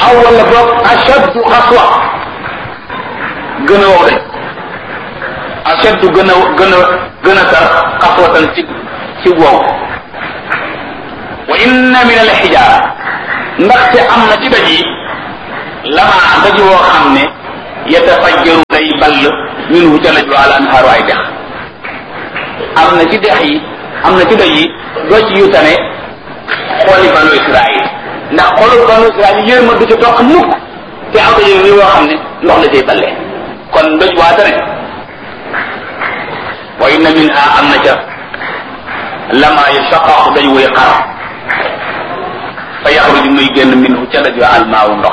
aw wala boog ashaddu xaswa gën a wow de ashaddu gën a gën a gën a tar xaswatan ci ci wow wa inna min al xijaara ndaxte am na ci daj yi lama daj woo xam ne yatafajjaru day ball minhu ca laj wa al anhaaru ay dex am na ci dex yi am na ci daj yi doj yu tane xooli banu Israil ndax xoolu banu Israil yërma du ci toq mukk te am na yéen yoo xam ne ndox la cay balle kon doj waa tane wa inna minha am na ca lama yashaqaqu daj wuy xar fa yaxruju muy génn minhu ca daj wa almaawu ndox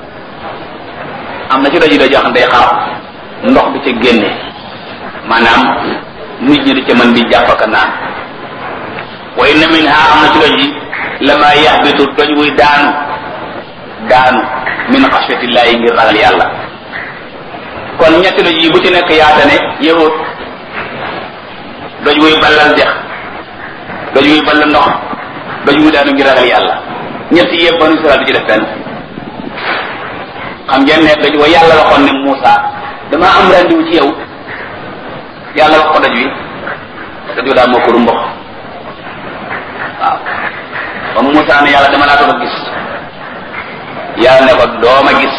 am na ci daj yi daj yoo xam day xar ndox bi ca génne maanaam nit ñi di ca mën di jàppaka naan wa inna minha am na ci doj yi lama yaxbitu doj wuy daanu daanu min xasfatillahi ngir ragal yàlla kon ñetti doj yi bu ci nekk yaatane yahut doj wuy ballal dex doj wuy ballal ndox doj wuy daanu ngir ragal yàlla ñetti yëpp banu Israel du ci def fenn xam ngeen ne doj wa yàlla waxoon ne Moussa dama am rendiwu ci yow yàlla wax ko doj wi doj wi daa moo ko rumbox waaw ba Moussa ne yàlla dama laa ko gis yàlla ne ko dooma gis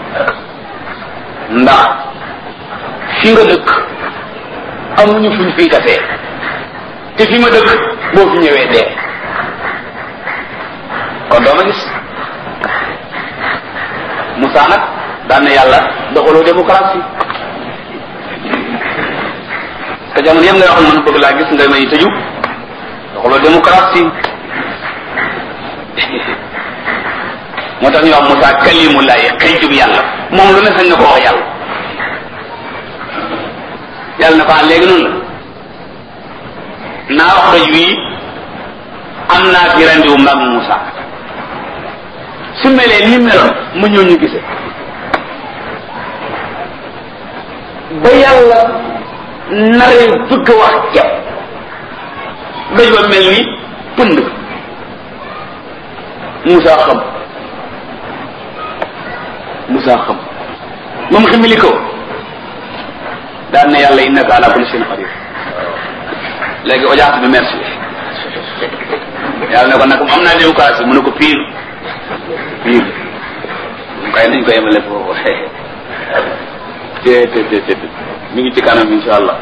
ndax fi nga dëkk amuñu fuñ fiy tasee te fi ma dëkk boo fi ñëwee dee kon dooma gis Moussa nag daan na yàlla doxaloo démocratie te jamono yëpp nga wax man bëgg laa gis nga may tëju doxaloo démocratie moo tax ñu wax Moussa kalimullahi xëy jub yàlla moom lu ne sañ na ko wax yàlla yàlla na ko ah léegi noonu la naa wax doj wii am naa fi rendiwu mag Moussa su melee ni meloon mu ñëw ñu gise ba yàlla naree bëgg a wax ceeb doj ba mel ni pënd Moussa xam Moussa xam moom ximili ko daan na yàlla innaka ala kulli shay'in qadir léegi audience bi merci yàlla ne ko nag am naa démocratie mu ne ko pire pire kay nañ ko yemale foofu te te te te mi ngi ci kanam insha allah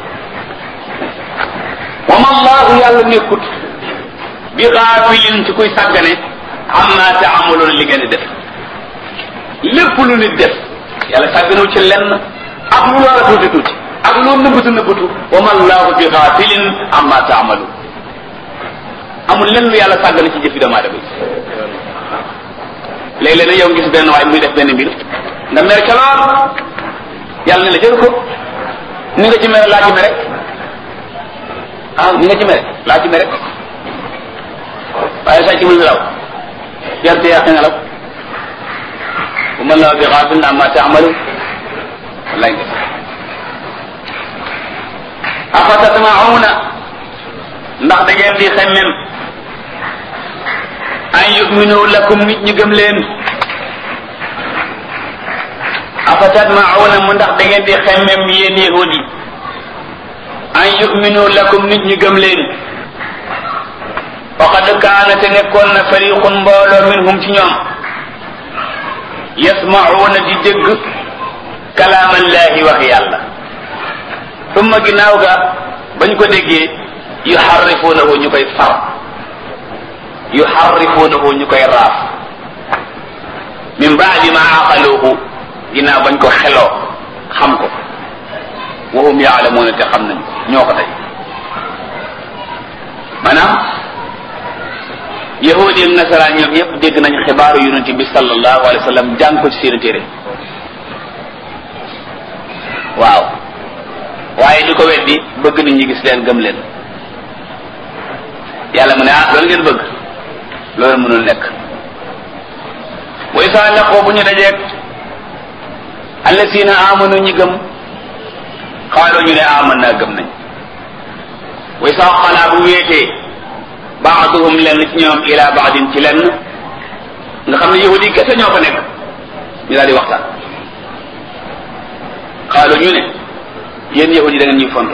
wa ma allahu yàlla nekkut bi xaafilin ci kuy sàggane amma taamaloon li ngeen di def lépp lu nit def yàlla sàgganul ci lenn ak lu war a tuuti tuuti ak lu nëbbatu nëbbatu wa ma allahu bi xaafilin amma taamalu amul lenn lu yàlla sàggane ci jëfi doomu aadama yi léeg-léeg nag yow gis benn waay muy def benn mbir nga mer ca lool yàlla ne la jël ko ni nga ci mere laa ci mere ah ni nga ci mere laa ci mere waaye sàcc mu nelaw yarte yàq nelaw bu mën la bi xaafil amma taamalu wallaay nga afa tatmauna ndax da ngeen di xemmem an yuminu lakum nit ñi gëm leen afa tatmauna mu ndax da ngeen di xemmem yéen yahudi an yuminu lakum nit ñi gëm leen faqad kaana te nekkoon na fariqun mbooloo minhum ci ñoom yasmauna di dégg kalaamallahi wax yàlla summa ginnaaw ga bañ ko déggee yuharrifunahu ñu koy far yuharrifunahu ñu koy raaf min baadi ma aqaluhu ginnaaw bañ ko xeloo xam ko wa hum yaalamuuna te xam nañu ñoo ko tey maanaam yahudi ak nasaraan ñoom ñëpp dégg nañ xibaaru yonent bi sallallahu alayhi wa sallam jàng ko ci seen téere waaw waaye di ko weddi bëgg nit ñi gis leen gëm leen yàlla mu ne ah loolu ngeen bëgg loolu mënul nekk wa isa laqoo bu ñu dajeeg allasina amanu ñi gëm xaaloo ñu ne aman naa gëm nañ wa isa xalaa bu wéetee baaduhum lenn ci ñoom ila baadin ci lenn nga xam ne yahudi kese ñoo fa nekk ñu daal di waxtaan xaalu ñu ne yéen yahudi da ngeen ñuy fonto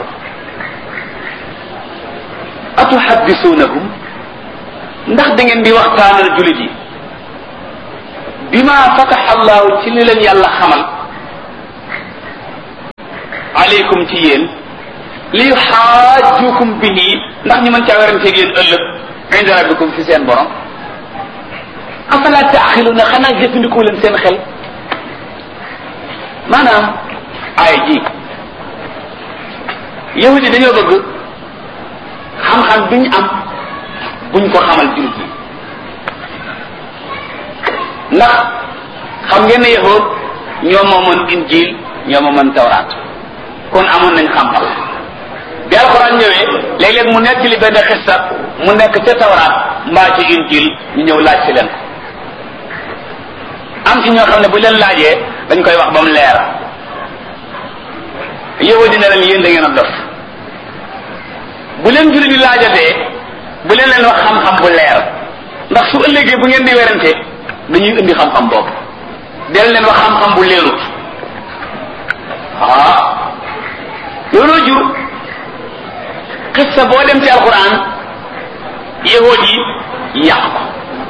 atuhaddisuunahum ndax da ngeen di waxtaanal jullit yi bima fataxa allahu ci li leen yàlla xamal aleykum ci yéen li xaajukum bihi ndax ñu mën caa weranteeg yéen ëllëg inda rabbikum fi seen borom afala taaxiluna xanaa jëfandikoo leen seen xel maanaam ay ji yahudi dañoo bëgg xam-xam bi ñu am buñ ko xamal jullit yi ndax xam ngeen ne yahud ñoo moomoon injil ñoo moomoon tawraat kon amoon nañ xam-xam bi alxuraan ñëwee léeg-léeg mu nekk li benn xissa mu nekk ca tawraat mbaa ci injil ñu ñëw laaj ci leen ko am ci ñoo xam ne bu leen laajee dañ koy wax ba mu leer yahudi ne leen yéen da ngeen a dof bu leen jullit yi laajatee bu leen leen wax xam-xam bu leer ndax su ëllëgee bu ngeen di werante dañuy indi xam-xam boobu del leen wax xam-xam bu leerut ah looloo jur xissa boo dem ci alquran yahood yi yàq ko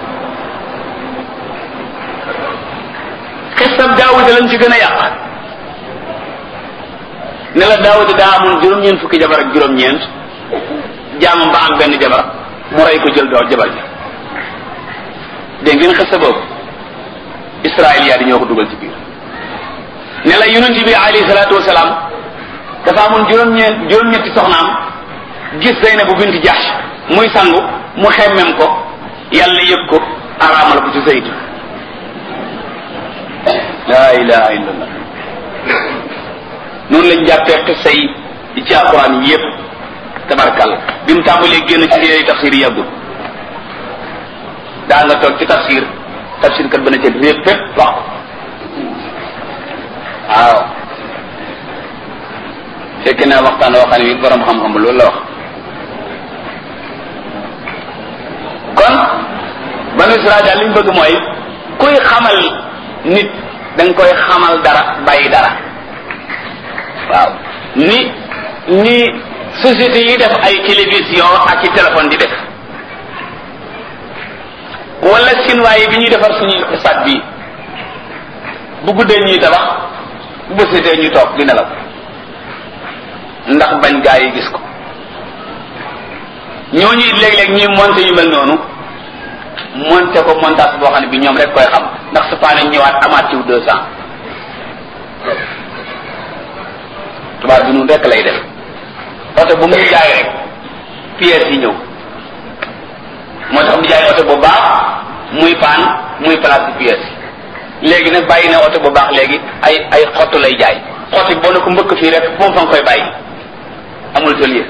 xissab daawuda lañ ci gën a yàq ne la daawuda daa amoon juróom-ñeent fukki jabar ak juróom-ñeent jaamam ba am benn jabar mu rey ko jël doo jabar ji dégg ngeen xissa boobu israel yaa di ñoo ko dugal ci biir ne la yonent bi alayhi salaatu wasalaam dafa amoon juróom-ñeent juróom-ñetti soxnaam gis Zeynabu bint Jahsh muy sangu mu xemmem ko yàlla yëg ko araamal ko ci Zayd laa ilaha illallah noonu lañ jàppee xissa yi ci alquran yépp tabarkal bi mu tàmbalee génn ci téere tafsir yi yàggul daa nga toog ci tafsir tafsir kat ba na ca répp fépp wax ko waaw fekk naa waxtaan woo xam ne bi borom xam-xam loolu la wax kon banu Israel daal li ñu bëgg mooy kuy xamal nit da nga koy xamal dara bàyyi dara waaw ni ni société yi def ay télévision ak i téléphone di def wala chinois yi bi ñuy defar suñu stade bi bu guddee ñuy tabax bu bësetee ñu toog di nelaw ndax bañ gaa yi gis ko ñooñu it léeg-léeg ñuy monté yu mel noonu monté ko montage boo xam ne bi ñoom rek koy xam ndax su paane ñëwaat amaat ciw deux cent tubaab bi nun rek lay def oto bu muy jaay rek pièces yi ñëw moo tax mu jaay oto bu baax muy paan muy place ci pièces yi léegi nag bàyyi na oto bu baax léegi ay ay xottu lay jaay xotti boo ne ko mbëkk fii rek moom fa nga koy bàyyi amul tëlier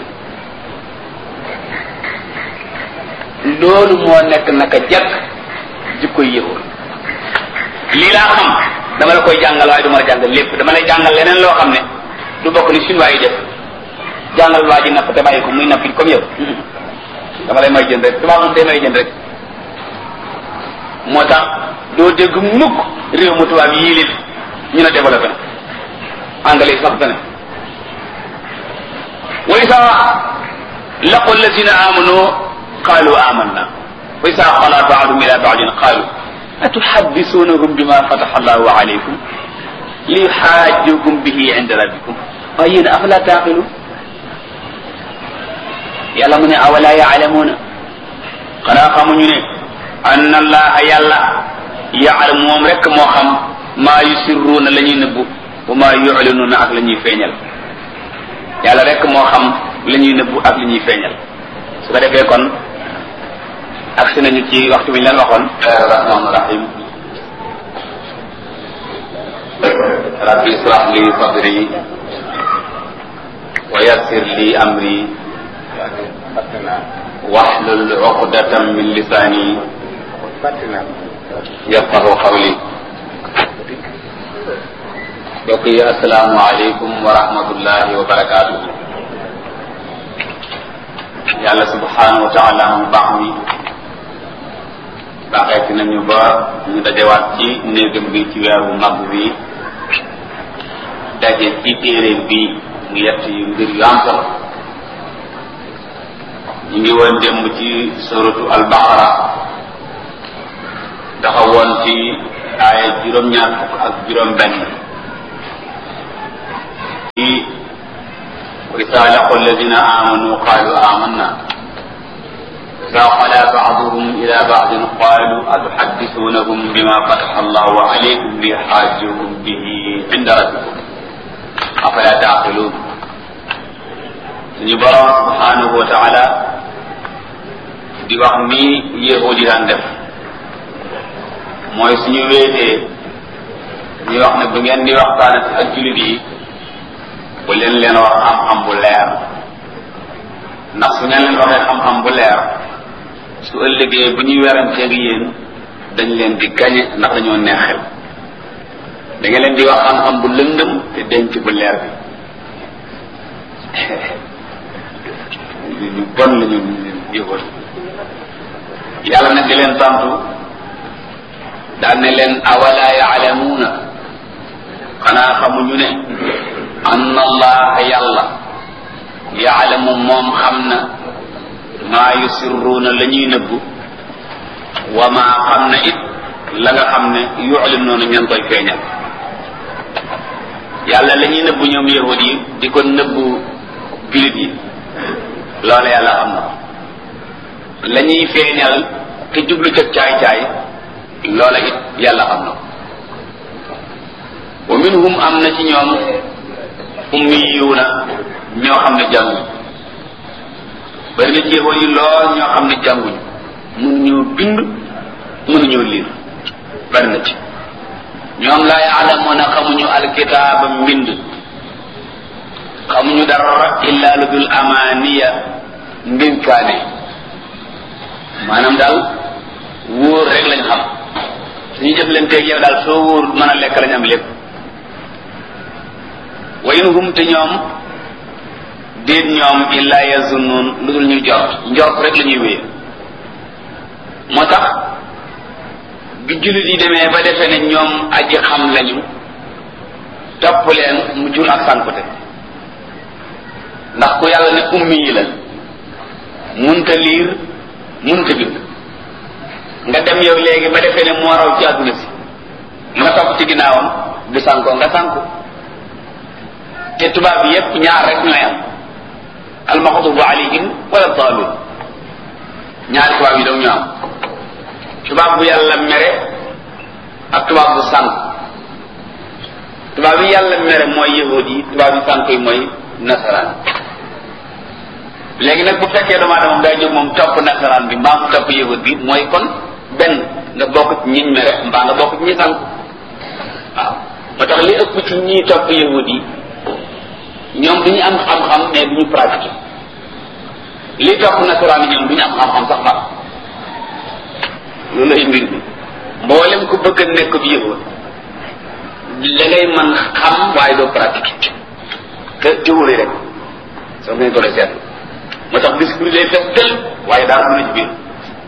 loolu moo nekk naka jekk jikko yéexul lii laa xam dama la koy jàngal waaye du ma la jàngal lépp dama lay jàngal leneen loo xam ne du bokk ni chinois yi def jàngal waa ji napp te bàyyi ko muy nappi comme yow dama lay may jënd rek tubaab moom day may jënd rek moo tax doo dégg mukk réew mu tubaab yii lit ñu ne développé na anglais sax fene wa isa laqu alladina amanu qalu amanna wa isa xala baadum ila baadin qalu atuxaddisunahum bima fataxa allahu alaykum li yuxaajukum bihi inda rabbikum waaye yéen afala taaqilu yàlla mu ne awala yaalamuuna xanaa xamuñu ne ann allaha yàlla yaalam moom rek moo xam maa yusirruuna la ñuy nëbbu wa maa yulinuuna ak la ñuy feeñal yàlla rek moo xam la ñuy nëbbu ak la ñuy feeñal su ko defee kon agsi nañu ci waxtu bi ñu leen waxoon rahmaan rahim rabbi israh li sadri wa yassir li amri wahlul uqdatan min lisani yafqahu qawli mbokk yi asalaamu aleykum wa rahmatullahi wa barakaatu yàlla subhanahu wa taala mu baax mi baaxeeti nañu ba ñu dajewaat ci néegam bi ci weeru mag bi daje ci téere bi mu yett yu mbir yu am solo ñu ngi woon démb ci suratu albaqara taxawoon ci aaya juróom-ñaar fukk ak juróom benn ci وإذا لقوا الذين آمنوا قالوا آمنا إذا خلا بعضهم إلى بعض قالوا أتحدثونهم بما فتح الله عليكم ليحاجوكم به عند ربكم أفلا تعقلون suñu borom subhanahu wa taala di wax ni yahudi daan def mooy suñu wéetee ñu wax ne bu ngeen di waxtaanati ak jullit yi bu leen leen wax xam-xam bu leer ndax su ngeen leen waxee xam-xam bu leer su ëllëgee bu ñuy weranteeg yéen dañ leen di gañe ndax dañoo neexel da nga leen di wax xam-xam bu lëndëm te denc bu leer bi ñu bon la ñu yëgoon yàlla nag di leen tontu daan ne leen awala yaalamuuna xanaa xamuñu ne anna allaha yàlla yaalamu moom xam na maa yusirruuna la ñuy nëbbu wa maa xam na it la nga xam ne yuclinuuna ñan koy feeñal yàlla la ñuy nëbbu ñoom yahud yi di ko nëbbu julit yi loola yàlla xam na la ñuy feeñal te jublu ca caay-caay loola it yàlla xam na wa minhum am na ci ñoom ummiyuuna ñoo xam ne jànguñ bari na jéego yi lool ñoo xam ne jànguñ mënuñoo bind mënuñoo liir bari na ci ñoom laa yaalamuuna xamuñu alkitaaba mbind xamuñu dara illa lu dul amaaniya ndénkaane maanaam daal wóor rek lañ xam suñu jëf leen teeg yow daal soo wóor mën a lekk lañ am lépp wa in hum te ñoom déet ñoom illa yazunnuun lu dul ñu jort njort rek la ñuy wéye moo tax bi jullit yi demee ba defee ne ñoom aji xam lañu topp leen mu jur ak sànkute ndax ku yàlla ne ummi yi la munta liir munta bind nga dem yow léegi ba defee ne moo raw ci àdduna si nga topp ci ginnaawam du sànkoo nga sànku te tubaab bi yépp ñaar rek ñooy am almaxdubu alayhim wala daalun ñaari tubaab yi daw ñu am tubaab bu yàlla mere ak tubaab bu sànk tubaab yi yàlla mere mooy yahud yi tubaab yi sànk yi mooy nasaraan léegi nag bu fekkee doomu aadama day jóg moom topp nasaraan bi mbaa mu topp yahud bi mooy kon benn nga bokk ci ñiñ mere mbaa nga bokk ci ñi sànk waaw moo tax li ëpp ci ñi topp yahud yi ñoom du ñu am xam-xam mais du ñu pratiquer li topp nasaraan yi ñoom du ñu am xam-xam sax far loolu ay mbir bi mboolem ku bëgg a nekk bi yahud da ngay mën xam waaye doo pratiquer te théorie rek soo ngeen ko seet moo tax discours day fes del waaye daal du na ci biir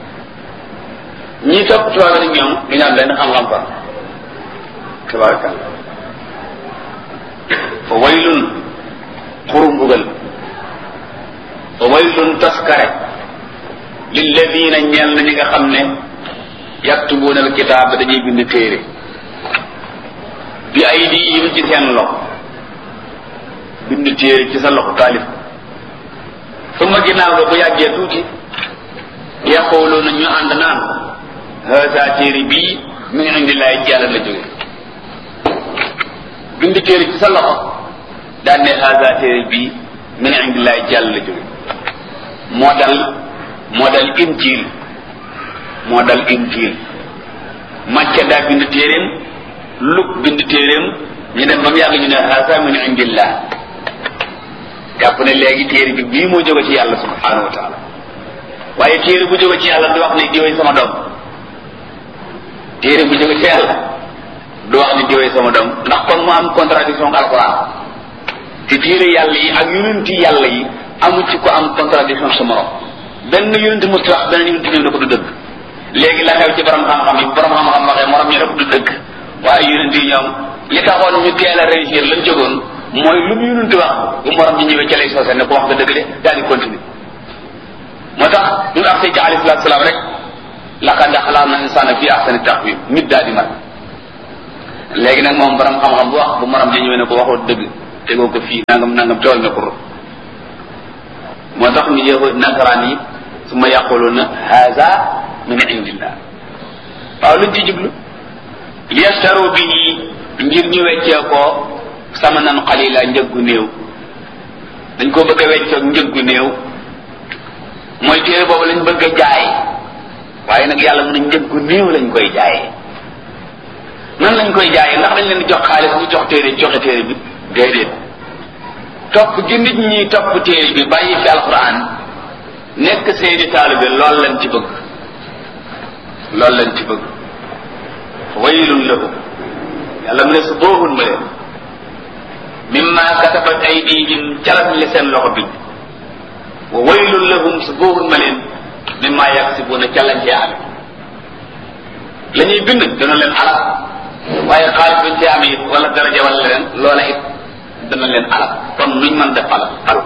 ñi topp tubaab nag ñoom du ñu am benn xam-xam fa tabarakalla fa waylun xurum bugal fa waylun taskare lilladina ñeel na ñi nga xam ne yaktubuuna alkitaab dañuy bind téere bi aydihim ci seen loxo bind téere ci sa loxo taalif suma ginnaaw ga bu yàggee tuuti yaquluuna ñu ànd naan haasa téere bii min indillahi ci yàlla la jóge bind téere ci sa loxo daan ne haasa téere bii min indillahi ci yàlla la jóge moo dal moo dal injil moo dal injil macca daa bind téeréem luk bind téeréem ñu dem ba mu yàgg ñu ne haasa min indillah jàpp ne léegi téere bi bii moo jóge ci yàlla subhanahu wa taala waaye téere bu jóge ci yàlla du wax ne diwee sama doom téere bu jóge ci yàlla du wax ne diwee sama doom ndax kon mu am contradiction ak alquran te téere yàlla yi ak yonenti yàlla yi amu ci ko am contradiction sa morom benn yonenti mu wax benn yonenti ñëw na ko du dëgg léegi la xew ci borom xam-xam yi borom xam-xam waxee morom ñu rek du dëgg waaye yonent yi ñoom li taxoon ñu teel a réussir lañ jógoon mooy lu mu yonent wax bu morom ñi ñëwee ca lay soose ne ko wax nga dëgg de daal di continuer moo tax bi mu agsee ci alayhi salaatu salaam rek laqad xalaqna insaana fi ahsani taqwiim nit daal di mat léegi nag moom borom xam-xam bu wax bu morom ñi ñëwee ne ko waxoo dëgg tegoo ko fii nangam nangam tool na ko moo tax ñu yëw nasaraan yi su ma yaquluna haza min indillah waaw luñ ci jublu liyastaru bihi ngir ñu weccee ko samanan qalila njëggu néew dañ ko bëgg a weccoog njëggu néew mooy téere boobu lañ bëgg a jaay waaye nag yàlla mën a njëggu néew lañ koy jaayee nan lañ koy jaayee ndax dañ leen di jox xaalis ñu jox téere joxe téere bi déedéet topp gi nit ñi topp téere bi bàyyi fi alquran nekk seeni taalibe loolu lañ ci bëgg loolu lañ ci bëgg waylun lahum yàlla mu ne su boohun ma leen mimma katabat aydihim calat li seen loxo bi wa waylun lahum su boohun ma leen mimma yaksibuna calañ cee ame la ñuy bind dana leen alal waaye xaalis bañ cee ame it wala daraja wala leen loola it dana leen alal kon nuñ mën def alal alal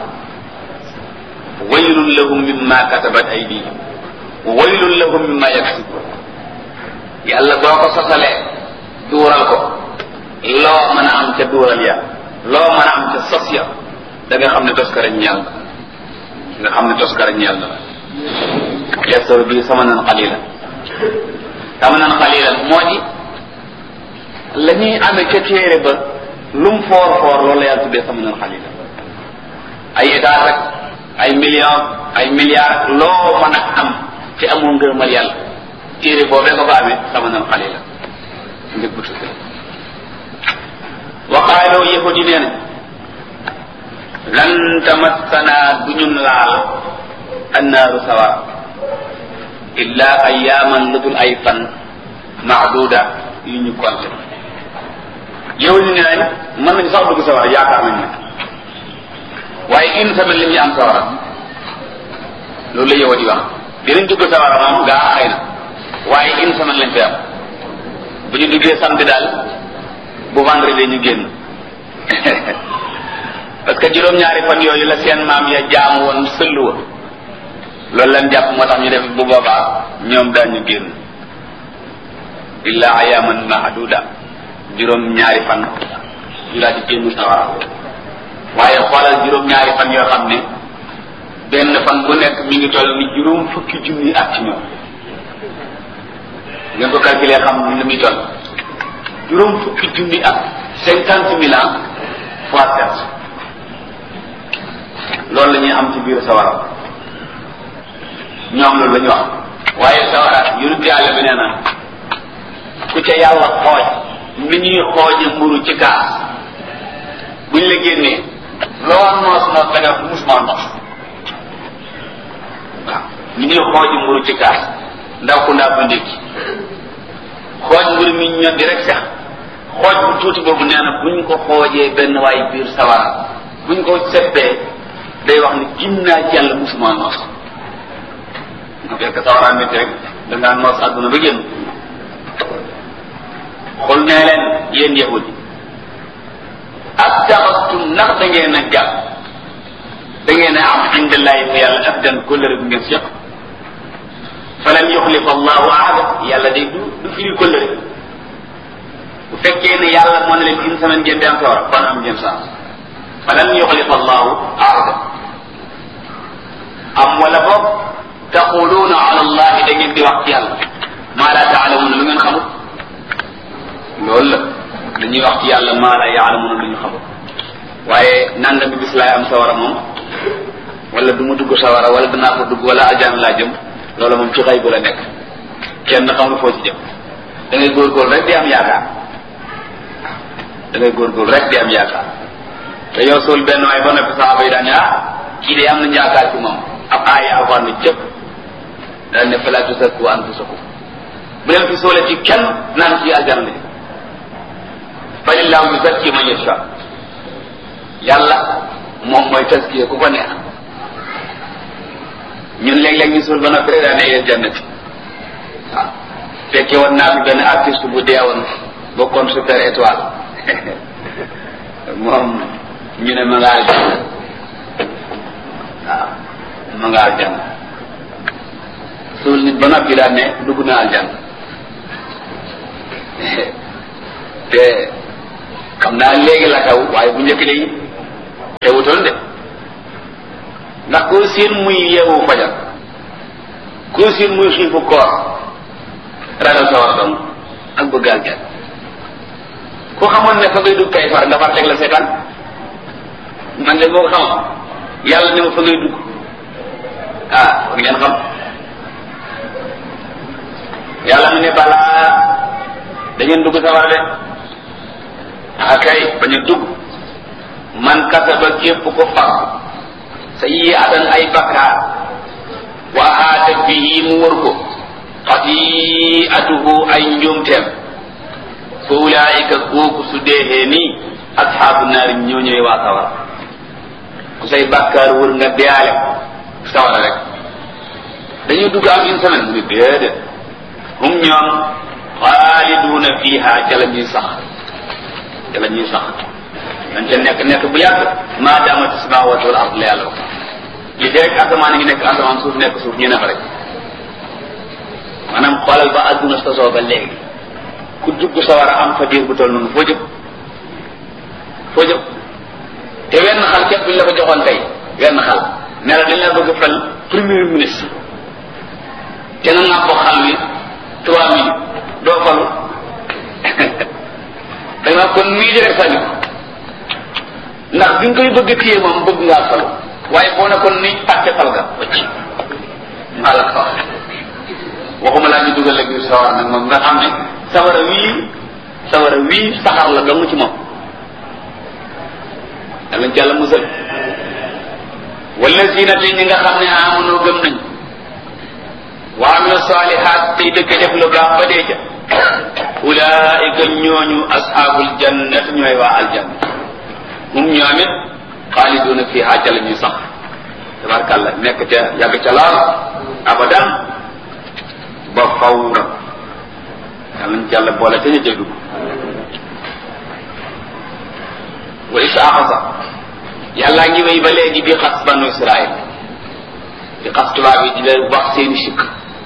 waylun lahum mimma katabat aydihim wa waylun lahum mimma yaksibun yàlla boo ko sosalee duural ko loo mën a am ca duural ya loo mën a am ca sos ya da nga xam ne toskara ñeel nga xam ne toskara ñeel la yastaru bi samanan qalila samanan qalila moo di la ñuy amee ca téere ba lum foor foor loolu la yàlla tuddee samanan qalila ay état rek ay millions ay milliards loo mën a am ci amul ngërëmal yàlla téere boobee nga ko amee samanan qalila njëg bu tuuti wa qaaloo yahudi nee na lan tamassana du ñun laal annaaru sawara illa ayaaman lu dul ay fan maaduda yu ñu compté yow ñu ne nañ mën nañ sax dugg sawara yaakaar nañ ne waaye une semaine li ñuy am sawara loolu la yow di wax dinañ dugg sawara moom gaa xëy na waaye une semaine lañ fi am bu ñu duggee samedi daal bu vendredi ñu génn parce que juróom-ñaari fan yooyu la seen maam ya jaam woon sëllu wa loolu lañ jàpp moo tax ñu def bu boobaa ñoom daañu génn illa ayaman mahduda juróom-ñaari fan ñu daal di génn sawara waaye xoolal juróom-ñaari fan yoo xam ne benn fan bu nekk mi ngi toll ni juróom fukki junni at ci ñoom ngeen ko calculer xam ni muy toll juróom fukki junni at cinquante mille ans fois sept loolu la ñuy am ci biir sawara ñoom loolu la ñu wax waaye sawara yonent yàlla bi nee na ku ca yàlla xooj ni ñuy xooje mburu ci kaas buñ la génnee loo noos noos da nga musuma noos waaw ni ñuy xooje mburu ci kaas ndaw ku ndaa bu ndékki xooj mburu mi ñoom di rek sax xooj bu tuuti boobu nee na buñ ko xoojee benn waay biir sawara buñ ko seppee day wax ni gin naa ci yàlla musuma noos nga fekk sawara métti rek da ngaa noos àdduna ba génn xul nee leen yéen yahudi ak taxastum ndax da ngeen a jàpp da ngeen a am indillahi fa yàlla abdan kóllëre bu ngeen seq falan yuxlifa allahu ahada yàlla day du du firi kóllëre bu fekkee ne yàlla moo ne leen une semaine ngeen di am sawara kon am ngeen chance falan yuxlifa allahu ahada am wala boog taquluuna ala allahi da ngeen di wax ci yàlla maa la taalamuuna lu ngeen xamul loolu la dañuy wax ci yàlla maa la yaalamuuna lu ñu xamul waaye nanga bi bis laay am sawara moom wala du ma dugg sawara wala danaa ko dugg wala aljana laa jëm loolu moom ci xay bu la nekk kenn xamul foo ci jëm da ngay góorgóorlu rek di am yaakaar da ngay góorgóorlu rek di am yaakaar te yow suul benn waay ba noppi saxaaba yi daan ne ah kii de am nañu yaakaar ci moom ab aaya alxuraan ne cëpp daal ne fala tusakku anfusakum bu leen fi soole ci kenn naan ci aljana la falillahu yuzakki man yasha yàlla moom mooy taskiye ku ko neex ñun léeg-léeg ñu suul ba noppi rek daa ne yéen jannati waaw fekke woon naa fi benn artiste bu deewoon bokkoon super étoile moom ñu ne ma nga aljanna waaw ma nga aljanna suul nit ba noppi daal ne dugg na aljanna te xam naa léegi la xew waaye bu njëkk de xewutoon de ndax koo seen muy yeewu fajar koo seen muy xiifu koor ragal sa war dong ak bëgg aljanna ku xamoon ne fa ngay dugg kay far nga far teg la seetaan man de boo ko xamoon yàlla ne ma fa ngay dugg ah war ngeen xam yàlla mu ne balaa dañeen dugg sawar de ah kay bañ a dugg man kasaba képp ko fàgg sa yi atan ay bakkaar wa aata bihi mu wër ko xati'atuhu ay njuumteem fa ulaayika kooku su deexee nii asxaabu naari ñoo ñëwee waa sawara ku say bàkkaar wër nga deyaale ko sawara rek dañuy dugg am une semaine mu ne déedéet hum ñoom xaaliduuna fiiha ca la ñuy sax ca la ñuy sax dañ ca nekk nekk bu yàgg maa daamati samawatu wal ard la yàlla wax li fekk asamaan ngi nekk asamaan suuf nekk suuf ñu ne fa rek maanaam xoolal ba adduna sosoo ba léegi ku dugg sawar a am fa diir bu toll noonu foo jëm foo jëm te wenn xal képp buñ la ko joxoon tey wenn xal ne la dañ la bëgg fal premier ministre te nga nga ko xal wi trois mille doo falu da nga kon mii di rek sànni ko ndax bi nga koy bëgg a téye moom bëgg ngaa falu waaye boo ne kon nii pàtte fal ga wacc maa la ko wax waxuma laa ñu dugal la biir sawar nag moom nga xam ne sawara wii sawara wii saxar la dong ci moom yàlla ci yàlla musal wallazina te ñi nga xam ne amanoo gëm nañ wa amilu salihat tey dëkk def lu baax ba dee ca ulaika ñooñu ashabul jannat ñooy waa aljanna hum ñoomit xaaliduna fiha ca la ñuy sax tabarkàlla nekk ca yàgg ca laal abadan ba fawra yàlla ñu ci yàlla boole ca ñu cay dugg wa is axasa yàllaa ngi wéy ba léegi di xas banu israil di xas tubaab yi di leen wax seeni sikk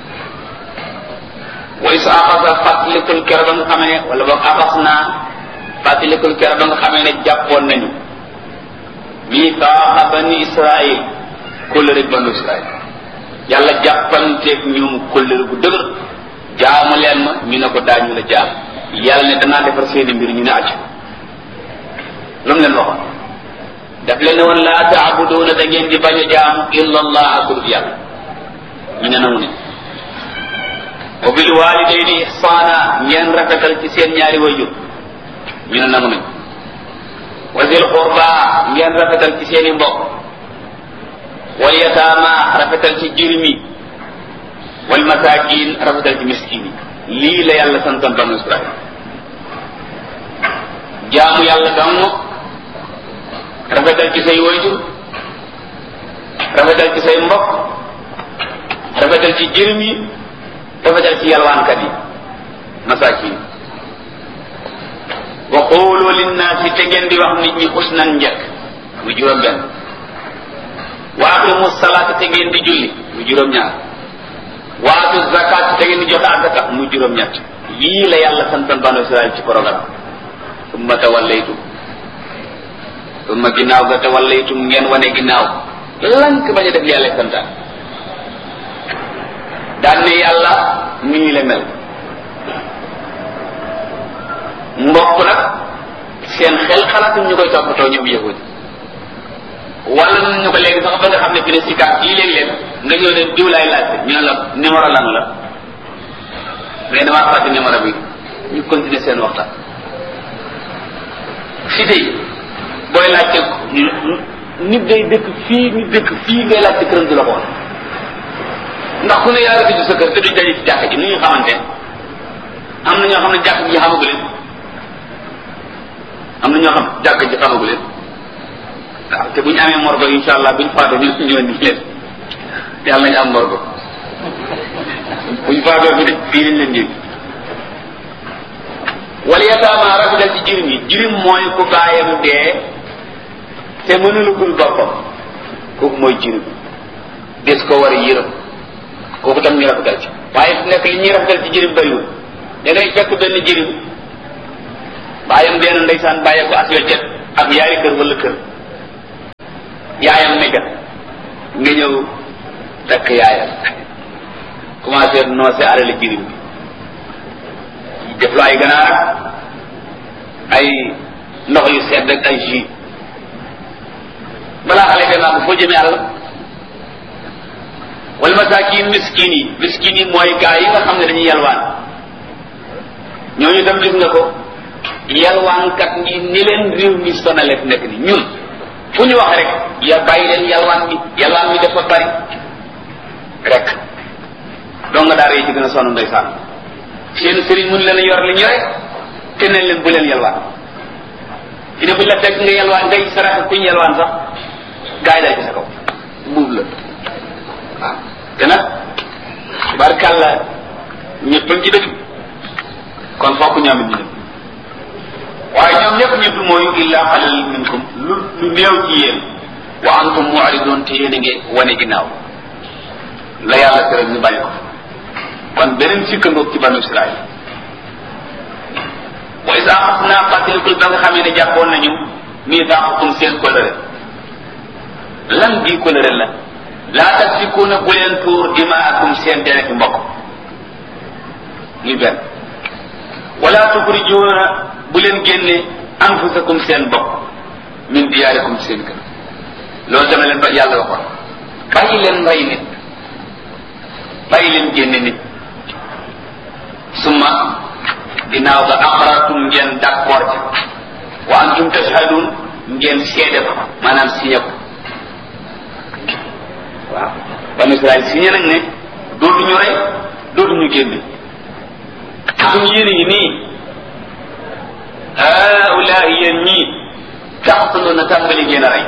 wa is axasa fàttalikul kero ba nga xamee ne wala boog axas naa fàttalikul kero ba nga xamee ne jàppoon nañu mitaaxa bani israil kóllëre banu israil yàlla jàppanteeg ñoom kóllëre gu dëgër jaamu leen ma ñu ne ko daañu la jaam yàlla ne danaa defar seeni mbir ñu ne acc lu mu leen waxoon daf leen ne woon laa taabuduuna da ngeen di bañ a jaamu illa allah akul yàlla ñu ne nangu ne wa bil walidayni ihsaana ngeen rafetal ci seen ñaari wayjur ñu ne nangu nañ wa zil qurba ngeen rafetal ci seeni mbokk wal yataama rafetal ci jirmi wal masakin rafetal ci miskin yi lii la yàlla santoon banu israil jaamu yàlla dong rafetal ci say wayjur rafetal ci say mbokk rafetal ci jirim yi rafetal ci yalwaankat yi masakin wa qulu linnaasi te ngeen di wax nit ñi xusnan njëkk mu juróom benn wa aqimu salaata te ngeen di julli mu juróom ñaar wa atu zakat te ngeen di joxe azaka mu juróom ñett lii la yàlla santoon banu israil ci programme summa tawallaytum summa ginnaaw ga tawallaytum ngeen wane ginnaaw lank bañ a def li yàlla santaan daan ne yàlla nii la mel mbokk nag seen xel xalaatum ñu koy toppatoo ñoom yahudi wala nun ñu ko léegi sax ba nga xam ne fi ne sikaat yi léeg-léeg nga ñëw ne diw laay laajte ñu ne la numéro lan la mais damaa fàtte numéro bi ñu continuer seen waxtaan si tey booy laajte nit day dëkk fii nit dëkk fii ngay laajte këram du la ko woon ndax ku ne yaa ngi sa kër te duñ daje ci jàkk ji nu ñu xamante am na ñoo xam ne jàkk ji xamagu leen am na ñoo xam jàkk ji xamagu leen waaw te bu ñu amee morgo insha allah buñ faatoo ñu ñëw ni leen yàlla nañu am morgo buñ faatoo fi de fii lañ leen jël wala yataama rafetal ci jirim yi jirim mooy ku baayam dee te mënulugul boppam kooku mooy jirim des ko war a yërëm kooku tam ñu rafetal ci waaye fu nekk li ñuy rafetal ci jirim bëriwul da ngay fekk benn jirim baayam dee na ndeysaan bàyyee ko as weccet ak yaari kër wala kër yaayam nekkat nga ñëw takk yaayam commencé noose alali jirim bi def lu ay ganaar ay ndox yu sedd ak ay jus balaa xale dem naa ko foo jëmee àll wal masaakin miskin yi miskin yi mooy gaa yi nga xam ne dañuy yalwaan ñooñu tam gis nga ko yalwaankat ñi ni leen réew mi sonale fi nekk ni ñun fu ñu wax rek ya bàyyi leen yalwaan mi yalwaan mi dafa bari rek doo nga daara yi ci gën a sonn ndeysaan seen sëriñ mun leen a yor li ñu rek te nañ leen bu leen yalwaan fi ne buñ la fekk nga yalwaan ngay sarax kuñ yalwaan sax gaa yi dal ci sa kaw buub la waaw te nag barkàlla ñëpp ci dëgg kon fokk ñoom it ñu dem waaye ñoom ñëpp ñëpp mooy illa xalal minkum lu lu néew ci yéen wa antum mu'ridun te yéen a ngi wane ginnaaw la yàlla tere ñu bàyyi ko kon beneen sikkandoog ci banu Israël wa isa axasnaa fàttalikul ba nga xamee ne jàppoon nañu miisaaqakum seen coloré lan bii coloré la laa tasfikuuna bu leen tuur dimaakum seen dereti mbokk li benn wala tuxrijuuna bu leen génne anfusakum seen bopp min diyaarikum seen kër loolu dama leen ba yàlla waxoon bàyyi leen rey nit bàyyi leen génne nit summa ginnaaw ga aqrartum ngeen d'accord ci wa antum tashhadun ngeen seede ko maanaam signé ko waaw banu Israël signé nañ ne dootuñu rey dootuñu génne suñu yéene ngi nii haulahi yéen ñii taqtuluuna tàmbali ngeen a rey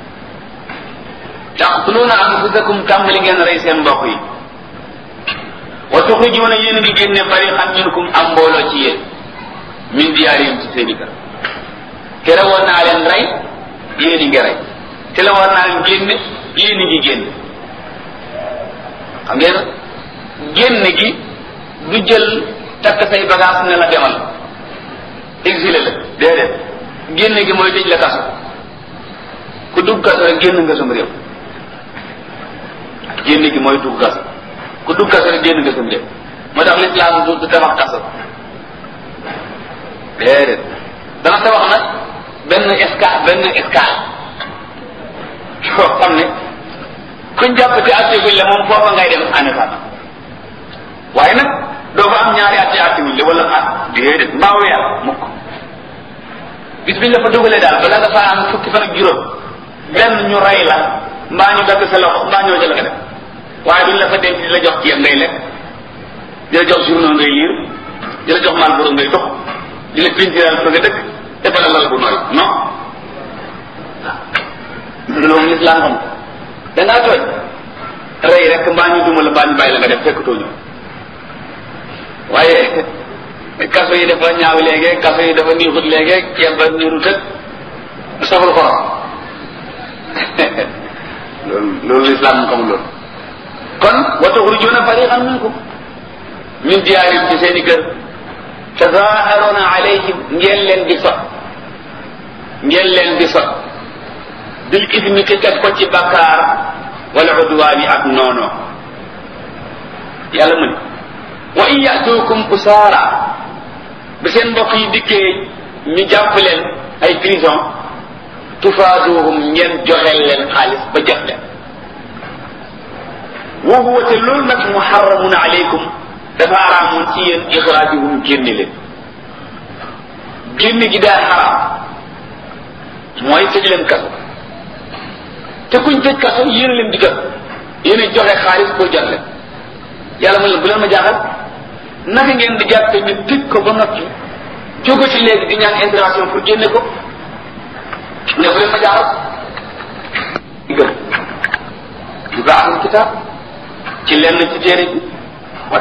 taqtuluuna anfusakum tàmbali ngeen a rey seen mbokk yi wa tuxrijuuna yéen ngi génne fariqan minkum am mbooloo ci yéen min diyaarihim ci seen i kër tere woon naa leen rey yéen a ngi rey te la war naa leen génne yéen a ngi génne xam ngeen génne gi du jël takk say bagage ne la demal exilé la déedéet génne gi mooy tëj la kaso ku dugg kaso rek génn nga sam réew génne gi mooy dugg kaso ku dugg kaso rek génn nga sam réew moo tax lislaam du du tabax kaso déedéet dana tabax nag benn escale benn escale yoo xam ne kuñ jàpp te atteguñ la moom foofa ngay dem en état waaye nag doo fa am ñaari atte attewuñ la wala at déedéet mbaa weer mukk bis biñ la fa dugalee daal bala nga faa am fukki fan ak juróom benn ñu rey la mbaa ñu dagg sa loxo mbaa ñoo ca la nga def waaye duñ la fa denc di la jox ceeb ngay lekk di la jox journaux ngay liir di la jox Marlboro ngay tox di la pintiral fa nga dëkk defal lal bu nooy non loolu lislaam xam da ngaa tooñ rey rek mbaa ñu duma la mbaa ñu bàyyi la nga def fekk tooñu waaye kaso yi dafa ñaaw léegi kaso yi dafa niixut léegi ceeb ba niiru tëg saful xorom loolu loolu lislaam mu xamul loolu kon wa tuxrijuuna fariqan minkum min diyaarim ci seen i kër tazaaharuuna alayhim ngeen leen di sot ngeen leen di sot bil ismi te teg ko ci bakkaar wala udwaani ak noono yàlla mu ne wa in yatuukum usaara bi seen mbokk yi dikkee ñu jàpp leen ay prison tufaaduhum ngeen joxeel leen xaalis ba jox leen wa huwa te loolu nag muharramun alaykum dafa araamoon ci yéen ixraajuhum génne leen génne gi daa xaraam mooy tëj leen kaso te kuñ tëj kaso yéen a leen digal yéen a joxe xaalis pour jot leen yàlla mu leen bu leen ma jaaxal naka ngeen di jàppe ñu tëj ko ba noppi jóge ci léegi di ñaan intervention pour génne ko ne bu leen ma jaaxal digal yu baaxul kitaab ci lenn ci téere bi